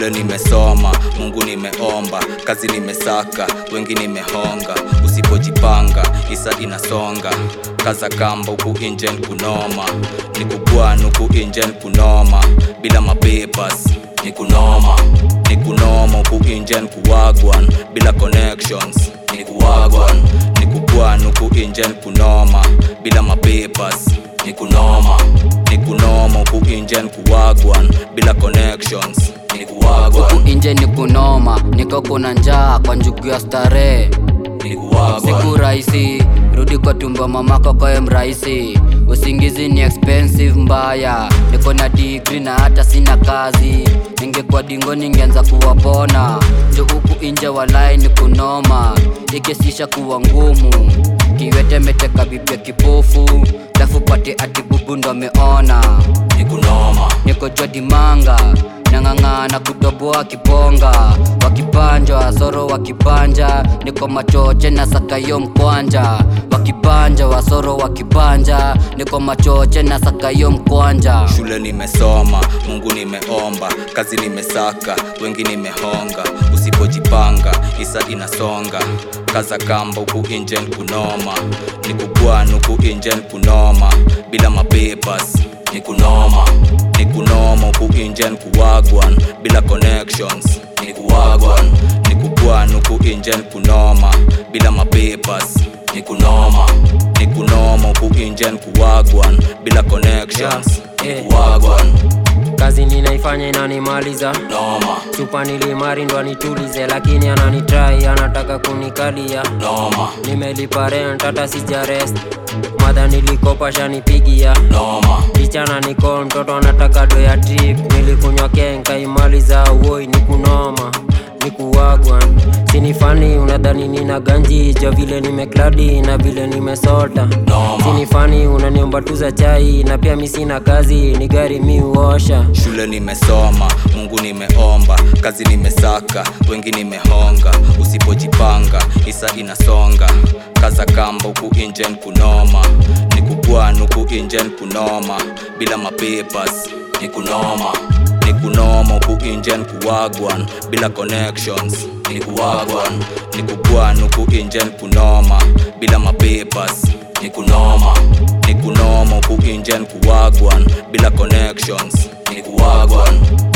shule nimesoma mungu nimeomba kazi nimesaka wengi nimehonga usipojipanga isa inasonga kaza kamba huku injen kunoma ni kubwana huku injen kunoma bila mapepas ni kunoma ni kunoma huku injen kuwagwan bila connections ni kuwagwan ni kubwana huku injen kunoma bila mapepas ni kunoma ni kunoma huku injen kuwagwan bila connections ni kuwagwan huku inje ni kunoma niko kuna njaa kwa njugu ya starehe ni kuwagwan siku rahisi rudi kwa tumbo mamako koye mrahisi usingizi ni expensive mbaya niko na digri na hata sina kazi ningekuwa dingo ningeanza kuwapona jo huku inje walai ni kunoma ikisisha kuwa ngumu kiwete meteka bibia kipofu lafu pate ati bubu ndo ameona ni kunoma niko jwadimanga nang'ang'ana kutoboa kiponga wakipanjwa soro wakipanja niko machoche na sakayo mkwanja wakipanja wasoro wakipanja niko machoche na sakayo mkwanja shule nimesoma mungu nimeomba kazi nimesaka wengi nimehonga usipojipanga isa inasonga kaza kamba huku injen kunoma ni kubwana huku injen kunoma bila mapepas ni kunoma ni kunoma huku injen kuwagwan bila connections ni kuwagwan ni kubwana huku injen kunoma bila mapepas ni kunoma ni kunoma huku injen kuwagwan bila connections Yeah, ni eh. kuwagwan kazi ninaifanya inanimaliza noma chupa nilimari ndo anitulize lakini ananitrai anataka kunikalia noma nimelipa rent hata sijarest madha nilikopa shanipigia noma kichana niko mtoto anataka do ya trip nilikunywa kenka imaliza woi ni kunoma ni kuwagwa sinifani unadhani nina ganji jo vile nimekladi na vile nimesota noma sinifani unaniomba tu za chai na pia mi sina kazi ni gari mi uosha shule nimesoma mungu nimeomba kazi nimesaka wengi nimehonga usipojipanga isa inasonga kaza kamba huku injen kunoma ni kubwana huku injen kunoma bila mapepas ni kunoma ni kunoma huku injen kuwagwan bila connections ni kuwagwan ni kubwana huku injen kunoma bila mapepas ni kunoma ni kunoma huku injen kuwagwan bila connections ni kuwagwan